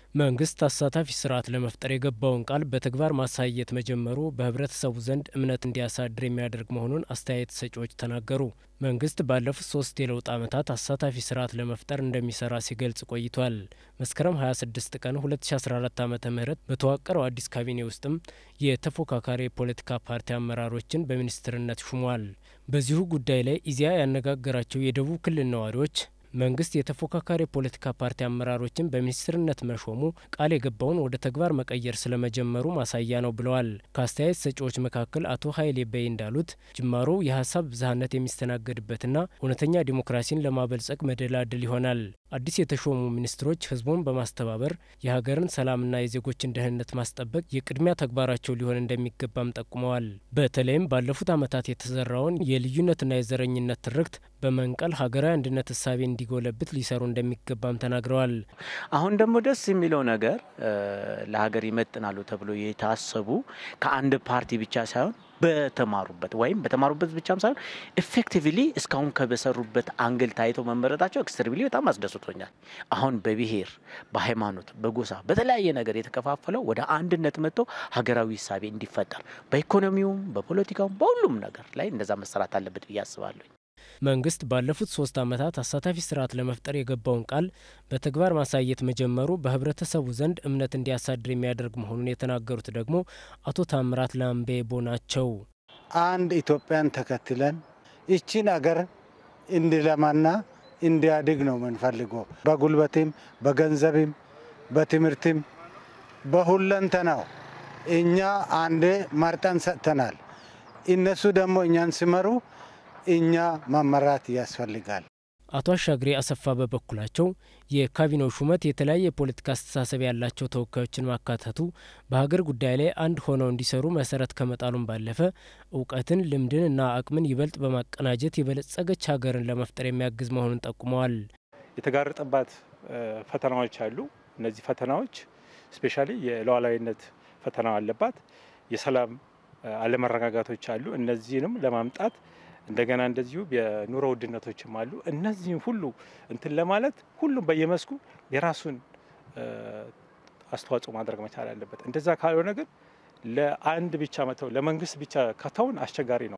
መንግስት አሳታፊ ስርዓት ለመፍጠር የገባውን ቃል በተግባር ማሳየት መጀመሩ በህብረተሰቡ ዘንድ እምነት እንዲያሳድር የሚያደርግ መሆኑን አስተያየት ሰጪዎች ተናገሩ። መንግስት ባለፉት ሶስት የለውጥ ዓመታት አሳታፊ ስርዓት ለመፍጠር እንደሚሰራ ሲገልጽ ቆይቷል። መስከረም 26 ቀን 2014 ዓ ም በተዋቀረው አዲስ ካቢኔ ውስጥም የተፎካካሪ የፖለቲካ ፓርቲ አመራሮችን በሚኒስትርነት ሹሟል። በዚሁ ጉዳይ ላይ ኢዜአ ያነጋገራቸው የደቡብ ክልል ነዋሪዎች መንግስት የተፎካካሪ የፖለቲካ ፓርቲ አመራሮችን በሚኒስትርነት መሾሙ ቃል የገባውን ወደ ተግባር መቀየር ስለመጀመሩ ማሳያ ነው ብለዋል። ከአስተያየት ሰጪዎች መካከል አቶ ሀይሌ በይ እንዳሉት ጅማሮው የሀሳብ ብዝሃነት የሚስተናገድበትና እውነተኛ ዲሞክራሲን ለማበልጸግ መደላድል ይሆናል። አዲስ የተሾሙ ሚኒስትሮች ህዝቡን በማስተባበር የሀገርን ሰላምና የዜጎችን ደህንነት ማስጠበቅ የቅድሚያ ተግባራቸው ሊሆን እንደሚገባም ጠቁመዋል። በተለይም ባለፉት ዓመታት የተዘራውን የልዩነትና የዘረኝነት ትርክት በመንቀል ሀገራዊ አንድነት እሳቤ እንዲጎለብት ሊሰሩ እንደሚገባም ተናግረዋል። አሁን ደግሞ ደስ የሚለው ነገር ለሀገር ይመጥናሉ ተብሎ የታሰቡ ከአንድ ፓርቲ ብቻ ሳይሆን በተማሩበት ወይም በተማሩበት ብቻም ሳይሆን ኤፌክቲቭሊ እስካሁን ከበሰሩበት አንግል ታይተው መመረጣቸው ኤክስትሪምሊ በጣም አስደስቶኛል። አሁን በብሔር፣ በሃይማኖት፣ በጎሳ በተለያየ ነገር የተከፋፈለው ወደ አንድነት መጥቶ ሀገራዊ እሳቤ እንዲፈጠር በኢኮኖሚውም፣ በፖለቲካውም በሁሉም ነገር ላይ እንደዛ መሰራት አለበት ብዬ አስባለሁ። መንግስት ባለፉት ሶስት ዓመታት አሳታፊ ስርዓት ለመፍጠር የገባውን ቃል በተግባር ማሳየት መጀመሩ በህብረተሰቡ ዘንድ እምነት እንዲያሳድር የሚያደርግ መሆኑን የተናገሩት ደግሞ አቶ ታምራት ላምቤቦ ናቸው። አንድ ኢትዮጵያን ተከትለን ይቺን አገር እንዲለማና እንዲያድግ ነው የምንፈልገው። በጉልበትም፣ በገንዘብም፣ በትምህርትም በሁለንተናው እኛ አንዴ መርጠን ሰጥተናል። እነሱ ደግሞ እኛን ሲመሩ እኛ መመራት ያስፈልጋል። አቶ አሻግሬ አሰፋ በበኩላቸው የካቢኔው ሹመት የተለያየ የፖለቲካ አስተሳሰብ ያላቸው ተወካዮችን ማካተቱ በሀገር ጉዳይ ላይ አንድ ሆነው እንዲሰሩ መሰረት ከመጣሉም ባለፈ እውቀትን፣ ልምድን እና አቅምን ይበልጥ በማቀናጀት የበለጸገች ሀገርን ለመፍጠር የሚያግዝ መሆኑን ጠቁመዋል። የተጋረጠባት ፈተናዎች አሉ። እነዚህ ፈተናዎች ስፔሻሊ የሉዓላዊነት ፈተና አለባት። የሰላም አለመረጋጋቶች አሉ። እነዚህንም ለማምጣት እንደገና እንደዚሁ የኑሮ ውድነቶችም አሉ። እነዚህም ሁሉ እንትን ለማለት ሁሉም በየመስኩ የራሱን አስተዋጽኦ ማድረግ መቻል አለበት። እንደዛ ካልሆነ ግን ለአንድ ብቻ መተው ለመንግስት ብቻ ከተውን አስቸጋሪ ነው።